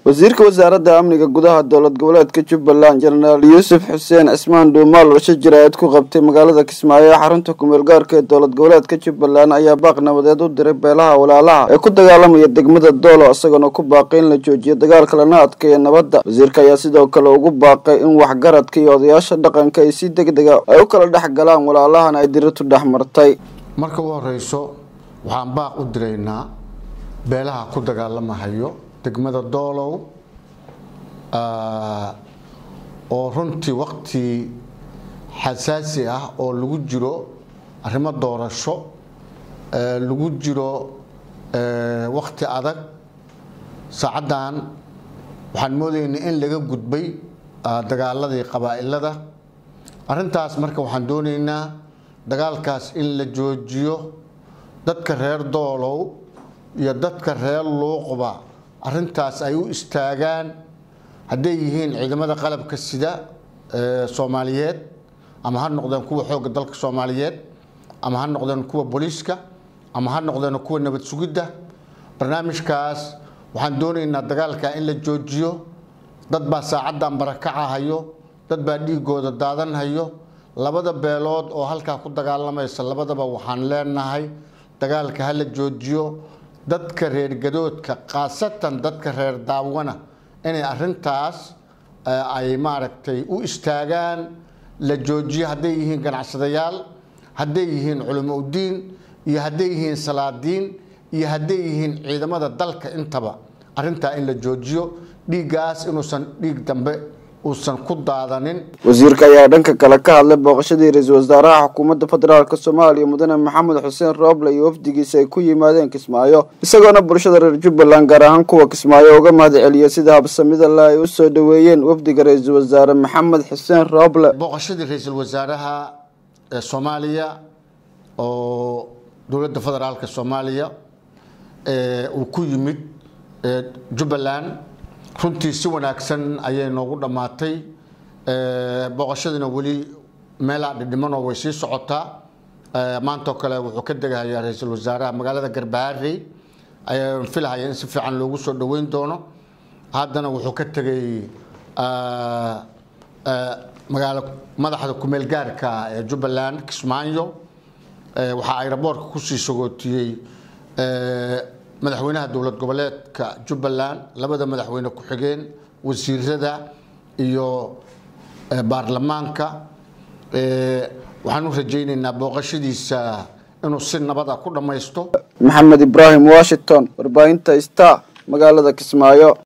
wasiirka wasaaradda amniga gudaha dowlad goboleedka jubbaland jenaraal yuusuf xuseen cismaan dhuumaal oo shir jaraa'id ku qabtay magaalada kismaayo ee xarunta kumeel gaarka ee dowlad goboleedka jubbaland ayaa baaq nabadeed u diray beelaha walaalaha ee ku dagaalamaya degmada doolo isagoona ku baaqay in la joojiyo dagaalka lana adkeeya nabadda wasiirka ayaa sidoo kale ugu baaqay in waxgaradka iyo odayaasha dhaqanka ay si deg dega ay u kala dhex galaan walaalahana ay diritu dhex martay marka u horeyso waxaan baaq u diraynaa beelaha ku dagaalamahayo degmada doolow oo runtii waqti xasaasi ah oo lagu jiro arrimo doorasho lagu jiro waqti adag saacaddan waxaan moodaynaa in laga gudbay dagaaladii qabaa'ilada arrintaas marka waxaan doonaynaa dagaalkaas in la joojiyo dadka reer doolow iyo dadka reer luuqba arrintaas ay u istaagaan hadday yihiin ciidamada qalabka sida soomaaliyeed ama ha noqdeen kuwa xoogga dalka soomaaliyeed ama ha noqdeen kuwa booliiska ama ha noqdeen kuwa nabad sugidda barnaamijkaas waxaan doonaynaa dagaalka in la joojiyo dad baa saacaddan barakacahayo dad baa dhiigooda daadanhayo labada beelood oo halkaa ku dagaalamaysa labadaba waxaan leenahay dagaalka ha la joojiyo dadka reer gadoodka khaasatan dadka reer daawana inay arintaas ay maaragtay u istaagaan la joojiyo hadday yihiin ganacsadayaal hadday yihiin culimo udiin iyo hadday yihiin salaadiin iyo hadday yihiin ciidamada dalka intaba arintaa in la joojiyo dhiiggaas inuusan dhiig dambe uusan ku daadanin wasiirka ayaa dhanka kale ka hadlay booqashadii ra-iisul wasaaraha xukuumadda federaalk soomaaliya mudane maxamed xuseen rooble iyo wafdigiisa ay ku yimaadeen kismaayo isagoona bulshada reer jubbaland gaar ahaan kuwa kismaayo uga mahad celiyay sida habsamida le ay u soo dhaweeyeen wafdiga ra-iisul wasaare maxamed xuseen rooble booqashadii ra-iisul wasaaraha ee soomaaliya oo dowladda federaalk soomaaliya uu ku yimid jubbaland runtii si wanaagsan ayay noogu dhammaatay booqashadiina weli meelaa dhidhimanoo way sii socotaa maantoo kale wuxuu ka degahayaa ra-iisul wasaaraha magaalada garbaharey ayaan filahaya in si fiican loogu soo dhoweyn doono haddana wuxuu ka tegay magaalo madaxda kumeel gaarka ee jubbaland kismaayo waxaa ayraboorka kusii sagootiyey madaxweynaha dowlad goboleedka jubbaland labada madaxweyne ku-xigeen wasiirada iyo baarlamaanka waxaan u rajaynaynaa booqashadiisa inuu si nabada ku dhammaysto maxamed ibraahim washington warbaahinta star magaalada kismaayo